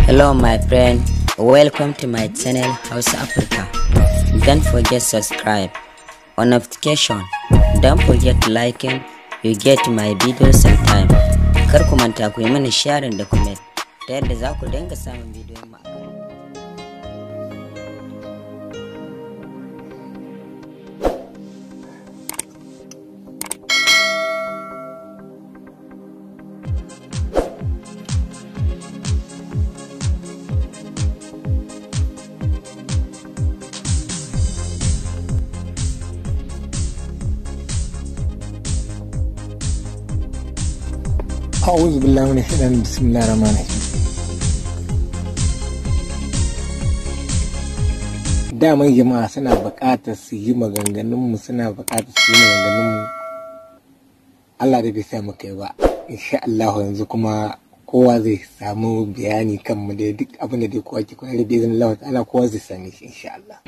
Hello my friend, welcome to my channel House Africa. Don't forget subscribe on notification. Don't forget liking, you get my videos on time. Kar ku manta ku yi mani sharing da comment ta yadda za ku dinga samun bidiyon mu akan أعوذ بالله من الشيطان بسم الله الرحمن الرحيم daman jama'a suna buƙatar su yi maganganunmu suna buƙatar su yi maganganunmu Allah da bai sa mu kai ba insha Allah yanzu kuma kowa zai samu bayani kan mu da duk abin da dai kowa ke kula da bai zan Allah ta'ala kowa zai same shi insha Allah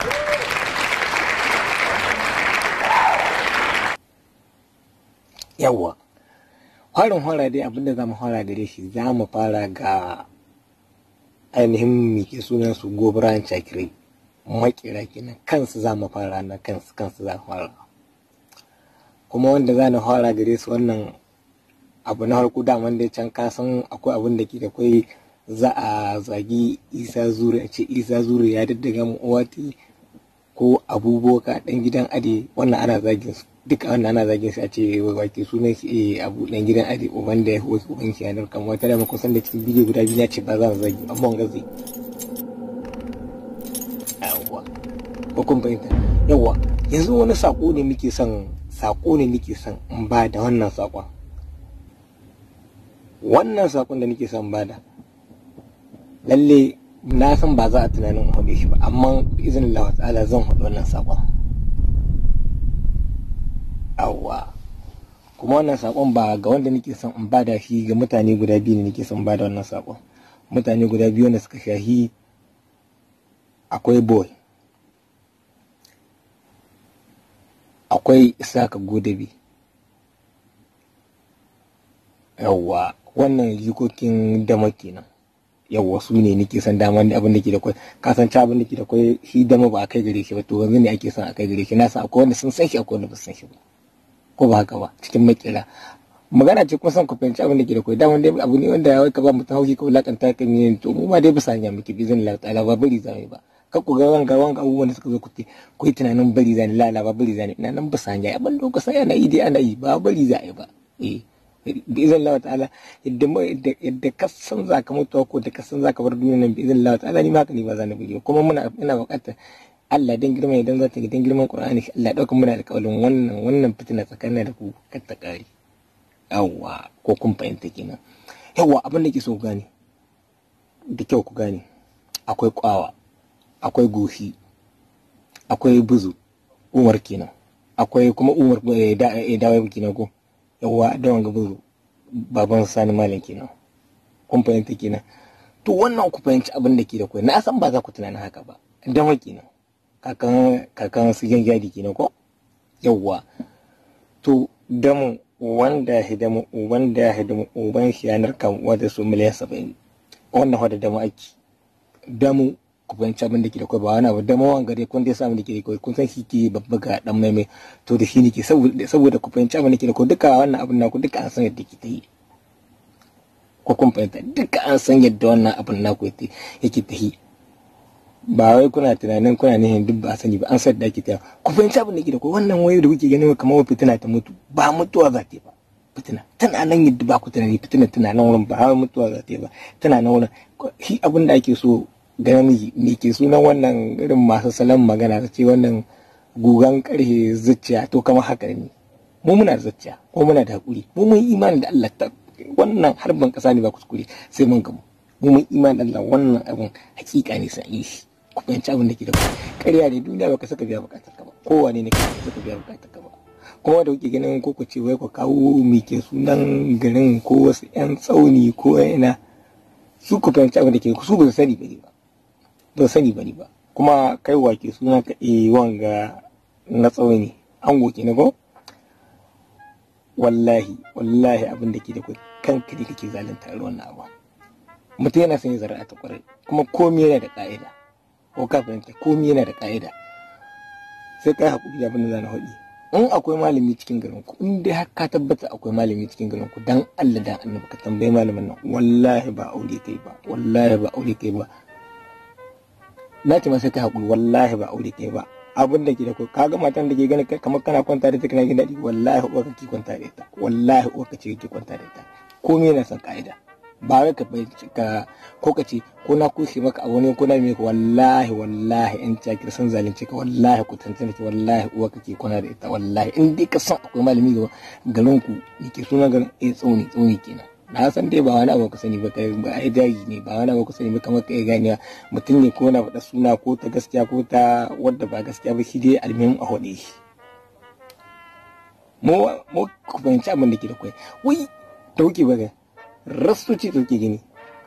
yawwa farin hora dai abinda za mu fara gare shi za mu fara ga ainihin mike sunan su gobiran cakirai makira kenan kansu za mu fara na kansu kansu za mu fara kuma wanda za na fara gare su wannan abu na harku daman dai can kasan akwai abin da ke da kwai za a zagi isa zuri a ce isa zuri ya daddaga mu uwati ko abubuwa dan gidan ade wannan ana zagin su duka wannan ana zagin su a ce wake sunan shi eh abu dan gidan ade uban da ya hoki uban shi yanar kan wata da muka san da cikin bidiyo guda biyu ya ce ba za mu zagi amma wanga zai yawa ko kun fahimta yawa yanzu wani sako ne muke son sako ne nake son in ba da wannan sakon wannan sakon da nake son ba da lalle na san ba za a tunanin in haɗe shi ba amma izinin Allah ta'ala zan haɗu wannan saƙon awwa kuma wannan saƙon ba ga wanda nake son in bada shi ga mutane guda biyu ne nake son bada wannan saƙon mutane guda biyu wanda suka shahi akwai boy akwai isaka godabi yawwa wannan jikokin dama kenan yawwa su ne nake son dama abin da ke da kwai ka san abin da ke da kwai shi dama ba a kai gare shi ba to yanzu ne ake son a kai gare shi na san akwai wanda sun san shi akwai wanda ba san shi ba ko ba haka ba cikin makira magana ce kuma son ku fahimci abin da ke da kwai dama dai abu ne wanda ya ka ba mutum hauki ko lakanta kan yin to mu ma dai bisa hanya muke bizin Allah ta'ala ba bari zai ba kar ku ga wanga wanga abubuwan da suka zo ku ku yi tunanin bari zani lala ba bari zani ina nan bisa hanya abin da ku sai ana yi dai ana yi ba bari zai ba eh bizin Allah ta'ala yadda yadda ka san za ka mutuwa ko da ka san za ka bar duniya nan bizin Allah ta'ala ni ma haka ne ba za na buge kuma muna ina buƙatar Allah dan girma idan za ta dan girman Qur'ani Allah dauka muna da kaulin wannan wannan fitina tsakanin da ku kar ta kare yawa ko kun fahimta kenan yawa abin da ke so gane da kyau ku gane akwai kwawa akwai goshi akwai buzu umar kenan akwai kuma umar dawa kenan ko yawa da wanga buzu baban sani malam kenan kun fahimta kenan to wannan ku fahimci abin da ke da kai na san ba za ku tunanin haka ba dan kenan kakan kakan su gadi kenan ko yawa to damu wanda ya hidamu wanda ya hidamu uban shi yanar kan wata su miliyan saba'in wannan wanda damu ake damu ku fahimci abin da ke da kai ba wani abu damu wanga dai kun dai samu da ke da kai kun san shi ke babba ga dan maimai to da shi ne ke saboda ku fahimci abin da ke da kai duka wannan abin naku duka an san yadda ke ta yi ko kun fahimta duka an san yadda wannan abin naku yake ta yi ba wai kuna tunanin kuna nihin duk ba sani ba an san da ake ta ku fahimci abin da ke da kai wannan wayo da kuke ganin kamar fitina ta mutu ba mutuwa za ta yi ba fitina tana nan yadda ba ku tunani fitina tana nan wurin ba har mutuwa za ta yi ba tana nan wurin shi abin da ake so ga namiji me ke sunan wannan irin masu salon magana ta ce wannan gugan karhe zuciya to kamar haka ne mu muna da zuciya ko muna da hakuri mu mun imani da Allah ta wannan harbin kasa ne ba kuskure sai mun gamu mu mun imani da Allah wannan abin hakika ne sai yi shi ku fahimci abin da ke da ƙarya ne duniya baka saka biya bukatar ka ba kowane ne ka saka biya bukatar ka ba kuma da kuke ganin ko ku ce wai ku kawo me ke sunan garin ko wasu yan tsauni ko ina su ku fahimci abin da ke su ba su sani ba ne ba ba sani bane ba kuma kai wake suna ka e wanga na tsauni an goke na ko wallahi wallahi abin da ke da kai kanka ne kake zalunta wannan abu mutum yana son ya zara ta kwarai kuma komi yana da ka'ida ko ka fahimta komi yana da ka'ida sai kai hakuri da abin da zana faɗi in akwai malami cikin garin ku in dai har ka tabbata akwai malami cikin garin ku dan Allah dan annabi ka tambaye malamin nan wallahi ba aure kai ba wallahi ba aure kai ba na ce masa kai hakuri wallahi ba aure kai ba abin da ke da ka ga matan da ke gani kamar kana kwanta da ita kana jin daɗi wallahi uwa kake kwanta da ita wallahi uwa kace kake kwanta da ita komai yana son ka'ida ba wai ka ka ko ka ce ko na kushe maka abu ne ko na me wallahi wallahi in ta kira san zalunci ka wallahi ku tantance ki wallahi uwa kake kwana da ita wallahi in dai ka san akwai malami ga garin ku yake suna garin eh tsauni tsauni kenan na san dai ba wani abu ka sani ba kai ba ai daji ne ba wani abu ka sani ba kamar kai ganiya mutum ne ko na faɗa suna ko ta gaskiya ko ta wadda ba gaskiya ba shi dai almin a hode shi mu mu ku fahimci abin da ke da kwai wai dauke ba ga rastoci da ke gani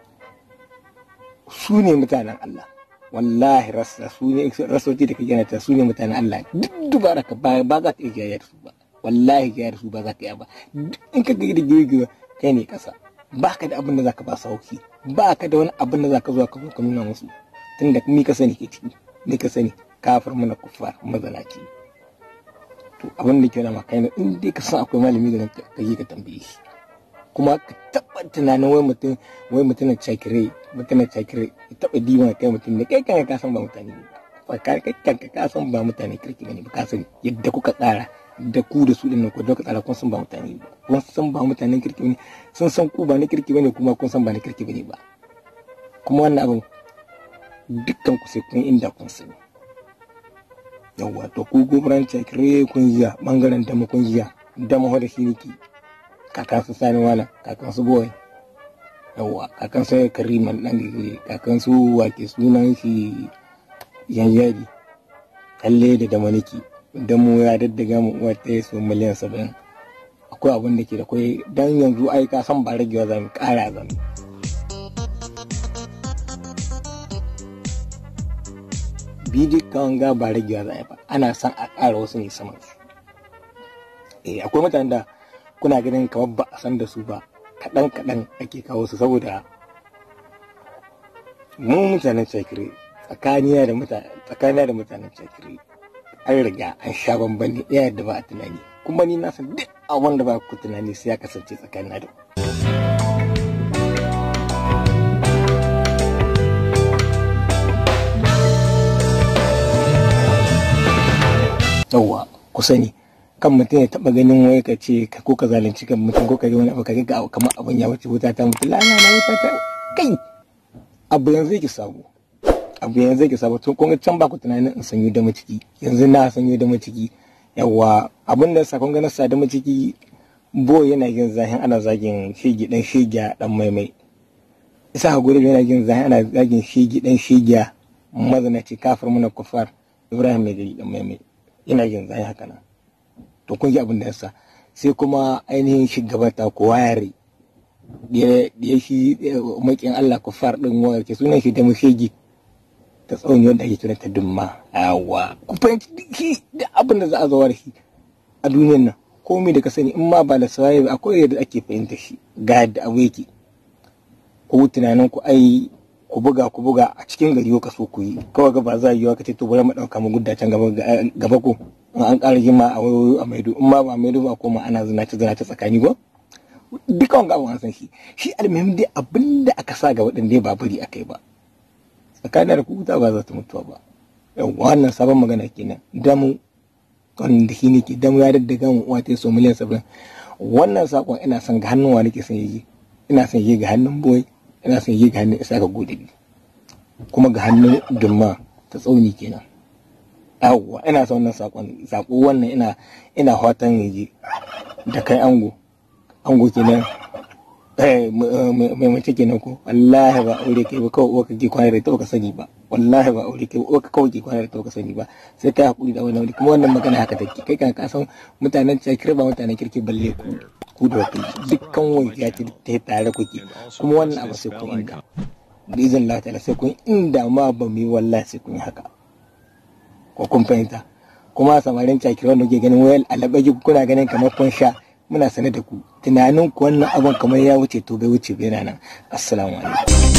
su ne mutanen Allah wallahi rasta su ne rastoci da ke gani ta su ne mutanen Allah duk dubara ka ba za ka iya da su ba wallahi jayar su ba za ka iya ba in ka ga da girgiwa kai ne kasa ba ka da abin da za ka ba sauki ba ka da wani abin da za ka zo ka zo ka nuna musu tunda ni ka sani ke ciki ni ka sani kafir mana kuffar mazalaci to abin da ke na maka in dai ka san akwai malami da ka yi ka tambaye shi kuma ka taɓa tunanin wai mutum wai mutum na cakire mutum na cakire ya taɓa diwa kai mutum ne kai kanka ka san ba mutane ne ba kai kanka ka san ba mutane kirki ne ba ka sani yadda kuka tsara da ku da su dinnan ku da kuka tsara kun san ba mutane ba kun san ba mutanen kirki ne sun san ku ba na kirki bane kuma kun san ba na kirki bane ba kuma wannan abin dukkan ku sai kun inda kun sani yawwa to ku gobaran cakire kun jiya bangaren dama kun jiya dama da shi ne kakan su sani wala kakan su boy yawa kakan su kariman dan gigiri kakan su wake sunan shi yanyari kalle da damaniki da mu ya daddaga mu uwar ta su miliyan saba'in akwai abin da ke da kwai dan yanzu ai ka san ba ragewa zamu kara zamu bidiyo kan ga ba ragewa za ba ana son a ƙara wasu ne saman su eh akwai mutanen da kuna ganin kamar ba a san da su ba kaɗan kaɗan ake kawo su saboda mu mutanen cakiri tsakaniya da mutane tsakaniya da mutanen cakiri an riga an sha bamban ne ɗaya da ba a tunani kuma ni na san duk abin da ba ku tunani sai ya kasance tsakanin da yawwa ku sani kan mutum ya taba ganin wai ka ce ko ka zalunci kan mutum ko ka ga wani abu ka ga kamar abin ya wuce wuta ta mutu lana na wuta ta kai abu yanzu yake sabo abu yanzu yake sabo tun kun can ba ku tunanin in sanyo da maciki yanzu na sanyo da maciki yawa abin da sakon ganin sa da maciki bo yana yin zahin ana zagin shege dan shegiya dan maimai isa ha gure yana yin zahin ana zagin shege dan shegiya mazanaci kafir muna kufar ibrahim mai dan maimai yana yin zahin haka nan to kun ji abin da yasa sai kuma ainihin shugabata ko wayare da ya shi makin Allah ku far din wayar ke sunan shi da mushegi ta tsawon wanda ake tunanta dumma yawa ku fahimci shi da abin da za a zawar shi a duniyar nan komai da ka sani in ma ba da sawaye ba akwai yadda ake fahimta shi ga yadda abu yake ku tunanin ku ai ku buga ku buga a cikin gari ka so ku yi kawai ga ba za a yi wa ka ce to bari mu dauka mu gudda can gaba ko an ƙara jima a wayoyi a maido in ma ba maido ba koma ana zinace zinace tsakani ko duka wanga abin an san shi shi almuhim dai abin da aka sa ga waɗanda ba bari a kai ba tsakanin da kuta ba za ta mutuwa ba yawwa wannan sabon magana kenan damu wanda shi ne ke damu ya daddaga mu uwa ta so miliyan saba'in wannan sakon ina son ga hannun wa nake son yi ina son yi ga hannun boy ina son yi ga hannun isa ga gode kuma ga hannun dumma ta tsauni kenan yawwa ina son wannan sakon sako wannan ina ina fatan yaji da kai ango ango kenan eh mai mace kenan ko wallahi ba aure kai ba kawai uwa kake kwana da ita ka sani ba wallahi ba aure kai uwa kawai ke kwana da ita ka sani ba sai kai hakuri da wannan kuma wannan magana haka take kai kan ka san mutanen cikir ba mutanen kirki balle ku ku da wakili dukkan wani ya ce ta tare kuke kuma wannan abu sai kun inda da izin Allah ta'ala sai kun inda ma ba mu yi wallahi sai kun yi haka ko kun fahimta kuma samarin cakiran da ke ganin wayar alabaji kuna ganin kamar kun sha muna sane da ku tunanin ku wannan abin kamar ya wuce to bai wuce bai nan assalamu alaikum